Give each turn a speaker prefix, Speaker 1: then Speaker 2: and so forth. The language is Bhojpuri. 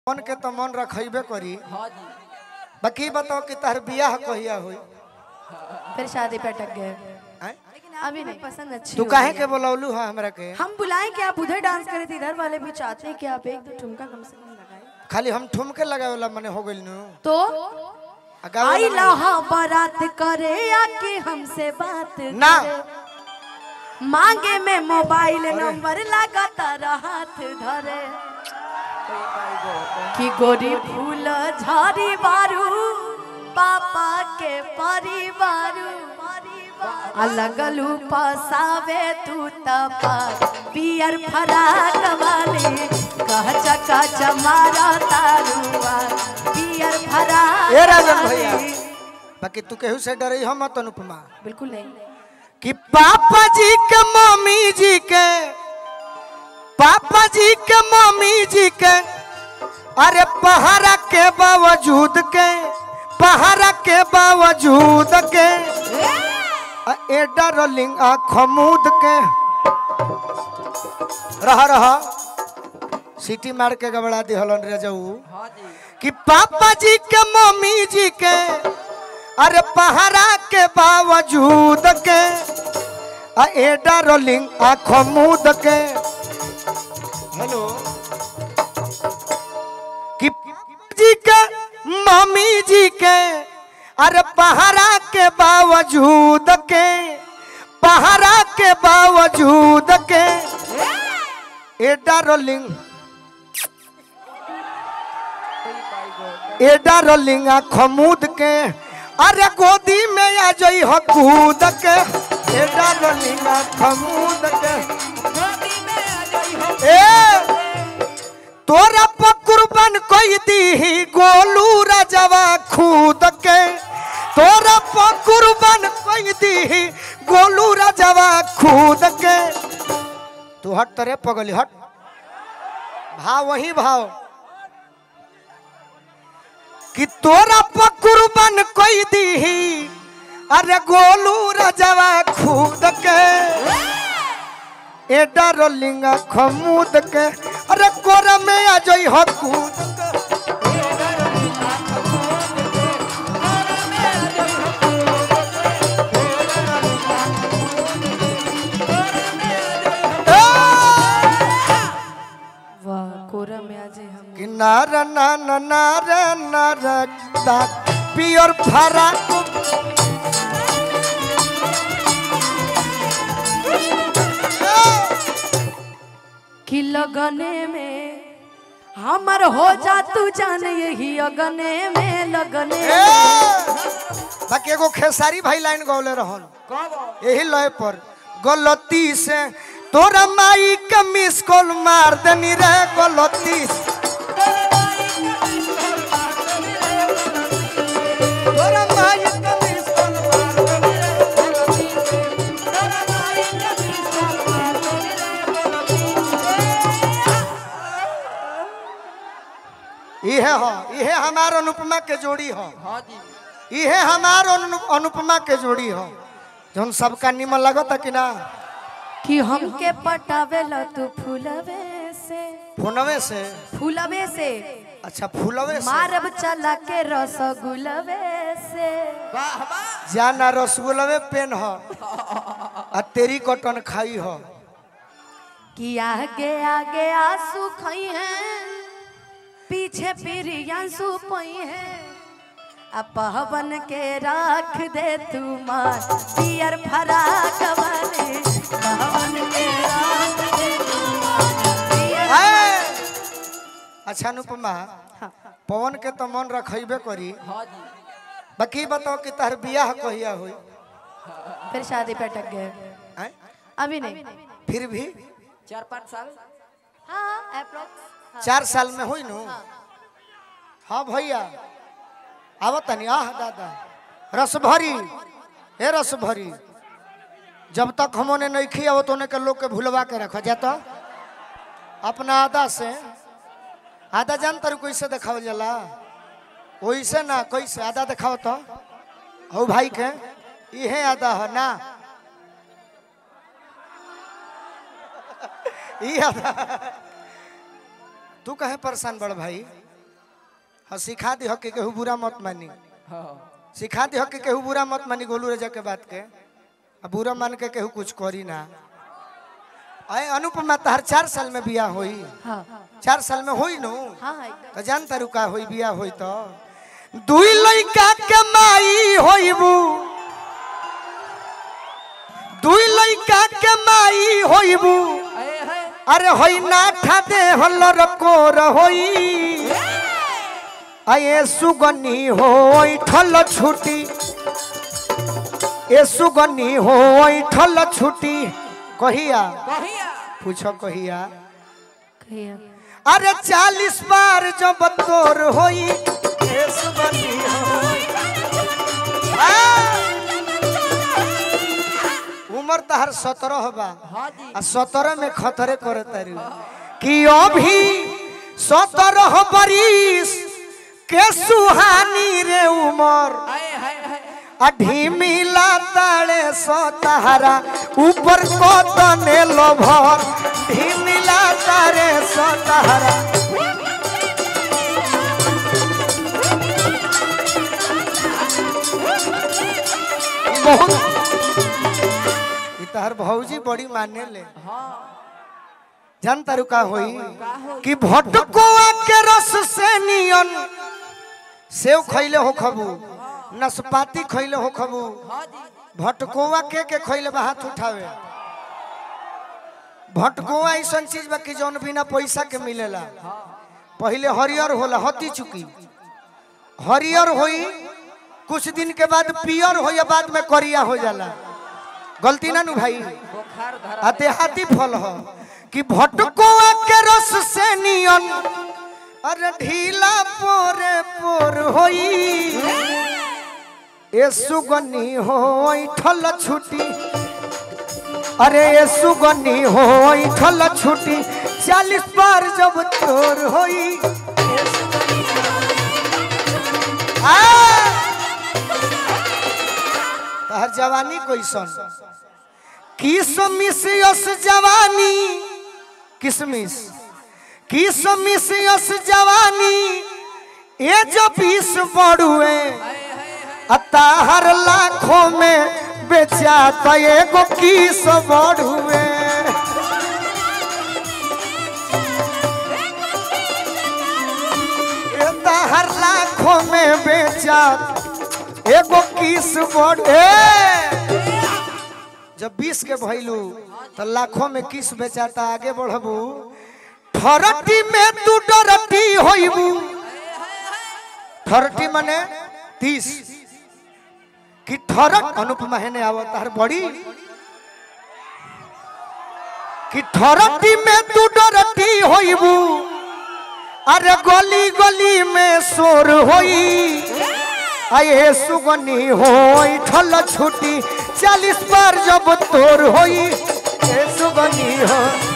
Speaker 1: मन के तो मन रखेबे करी
Speaker 2: हाँ जी
Speaker 1: बाकी बताओ कि तार बियाह कहिया हुई
Speaker 3: फिर शादी पे अटक गए
Speaker 1: हैं?
Speaker 3: अभी नहीं पसंद अच्छी
Speaker 1: तू
Speaker 3: हो
Speaker 1: काहे
Speaker 3: गई
Speaker 1: के बोलौलू हाँ हमरा के
Speaker 3: हम बुलाएं कि आप उधर डांस करे थे इधर वाले भी चाहते हैं कि आप एक दो ठुमका कम से कम लगाए
Speaker 1: खाली हम ठुमके लगावे वाला मने हो गइल नु
Speaker 3: तो
Speaker 1: आ गावे
Speaker 3: आई
Speaker 1: वाला
Speaker 3: लहा बारात करे आके हमसे बात
Speaker 1: ना।
Speaker 3: करे। मांगे में मोबाइल नंबर लगातार हाथ धरे कि गोरी फूल झारी बारू पापा के परिवारू अलगलू पसावे तू तपा पियर फराक वाली कह चका चमारा तारुआ पियर फराक
Speaker 1: ए राजन भैया।
Speaker 3: वाली।
Speaker 1: बाकी तू केहू से डरई हम मत अनुपमा
Speaker 3: बिल्कुल नहीं
Speaker 1: कि पापा जी के मम्मी जी के पापा जी के मम्मी जी के अरे पहाड़ा के बावजूद के पहाड़ा के बावजूद के आ ए डार्लिंग आँख मूद के रहा रहा सीटी मार के गबड़ा दिहलन रे जाऊ
Speaker 2: हाँ जी
Speaker 1: कि पापा जी के मम्मी जी के अरे पहाड़ा के बावजूद के आ ए डार्लिंग आँखों मूद के हेलो कि पापा जी के मम्मी जी के अरे पहाड़ा के बावजूद के पहाड़ा के बावजूद के ए डार्लिंग ए डार्लिंग खमूद के अरे गोदी में आ जई हो कूद के ए डार्लिंग खमूद के ए तोरा पकुरबन कोई दी गोलू राजवा खूद के तोरा पकुरबन कोई दी गोलू राजवा खूद के तू हट तरे पगली हट भाव वही भाव कि तोरा पकुरबन कोई दी अरे गोलू राजवा खूद के ए डार्लिंग खमूद के अरे कोरा में आ जई हो कूद के ए!
Speaker 3: वाह कोरा में आज हम
Speaker 1: कि नार नार नार नार दा पियर फरा
Speaker 3: कि लगने में हमर हो जा तू जान यही अगने में लगने
Speaker 1: ए!
Speaker 3: में
Speaker 1: बाकी एगो खेसारी भाई लाइन गौले रहन
Speaker 2: कब
Speaker 1: यही लय पर गलती से तोरा माई के मिस कॉल मार देनी रे गलती से तोरा माई के मिस कॉल मार देनी रे इहे हो इहे हमार अनुपमा के जोड़ी हो
Speaker 2: हाँ जी
Speaker 1: इहे हमार अनु- अनुपमा के जोड़ी हो जौन सबका निमन लगता कि ना
Speaker 3: कि हमके पटावे ल तू फूलवे से
Speaker 1: फोनवे से
Speaker 3: फूलवे से
Speaker 1: अच्छा फूलवे से
Speaker 3: मारब चला के रसगुलवे से
Speaker 2: वाह वाह
Speaker 1: जाना रसगुल्लवे पेन हो आ तेरी कटन खाई हो
Speaker 3: कि आगे आगे आंसू खई हैं पीछे प्रियांशु पई हैं आ पवन के राख दे तू मार पियर फराक वाले पवन के राख दे तू मार पियर
Speaker 1: है। अच्छा अनुपमा
Speaker 3: हाँ।
Speaker 1: पवन के तो मन रखेबे करी
Speaker 2: हाँ जी
Speaker 1: बाकी बताओ कि तार बियाह कहिया हुई
Speaker 3: फिर शादी पे अटक गए
Speaker 1: हैं?
Speaker 3: अभी नहीं
Speaker 1: फिर भी
Speaker 2: चार पाँच साल
Speaker 3: हाँ अप्रोक्स
Speaker 1: चार साल में हुई नु हाँ भैया आवत तनी आह दादा रस भरी हे रस भरी जब तक हमने नहीं खी आवत होने के लोग के भुलवा के रखा जाता अपना आदा से आधा जान तर कैसे देखावल जाला वैसे ना कैसे आधा देखाओ तो हो भाई के इहे आधा हो ना ई आधा तू कहे परेशान बड़ भाई हाँ सिखा दी के केहू बुरा मत मानी
Speaker 2: हाँ
Speaker 1: सिखा दी के केहू बुरा मत मानी गोलू राजा के बात के आ बुरा मान के केहू कुछ करी ना अरे अनुपमा तहर चार साल में बियाह होई
Speaker 3: हाँ
Speaker 1: चार साल में होई नु
Speaker 3: हाँ एकदम
Speaker 1: तो जानता रुका होई बियाह होई तो दुई लइका के माई होइबू दुई लइका के माई होइबू
Speaker 2: अरे है
Speaker 1: अरे होई ना ठादे हल्लर कोर होई आये सुगनी होई ठल छुटी ए सुगनी होई ठल छुटी कहिया
Speaker 2: कहिया
Speaker 1: पूछो कहिया
Speaker 3: कहिया
Speaker 1: अरे चालीस बार जब तोर होई ए सुगनी होई आ! उम्र तहर सत्रह बा
Speaker 2: हाँ जी
Speaker 1: आ सत्रह में खतरे करे तारू कि अभी सत्रह बरिस के सुहानी रे उमर
Speaker 2: अरे है है
Speaker 1: ढीमिला ताले सतारा ऊपर को तने लोभर ढीमिला तारे सतारा बहुत ई तहर भौजी बड़ी माने ले
Speaker 2: हाँ
Speaker 1: जानता रू का होई
Speaker 2: का हो
Speaker 1: कि भटकुआ के रस से नियन सेव खैले हो खबू नसपाती खैले हो खबू
Speaker 2: हाँ जी
Speaker 1: भटकुआ के के खैले बा हाथ उठावे भटकुआ ऐसा चीज बा कि जौन बिना पैसा के मिलेला पहले हरियर होला हती चुकी हरियर होई कुछ दिन के बाद पियर हो या बाद में करिया हो जाला गलती ना नु भाई
Speaker 2: बुखार धरा
Speaker 1: आ देहाती फल हो कि भटकुआ के रस से नियन अरे ढीला पोरे पोर होई ए सुगनी होई ठल छुटी अरे ए सुगनी होई ठल छुटी चालीस बार जब तोर होई ए सुगनी आ! तहर जवानी कैसन किसमिस यस जवानी किसमिस किसमिस यस जवानी ए जो बीस बड़ुए अताहर लाखों में बेचा तो एगो किस बड़ुए ए ताहर लाखों में बेचा एगो किस बड़े जब बीस के भैलू तो लाखों में किस बेचाता आगे बढ़बू ठरटी में तू डरटी होइबू ठरटी मने तीस कि ठरट अनुपमा हेने आवत हर बड़ी कि ठरटी में तू डरटी होइबू अरे गली गली में शोर होई आये सुगनी होई ठल छुटी चालीस बार जब तोर होई ए सुगनी हो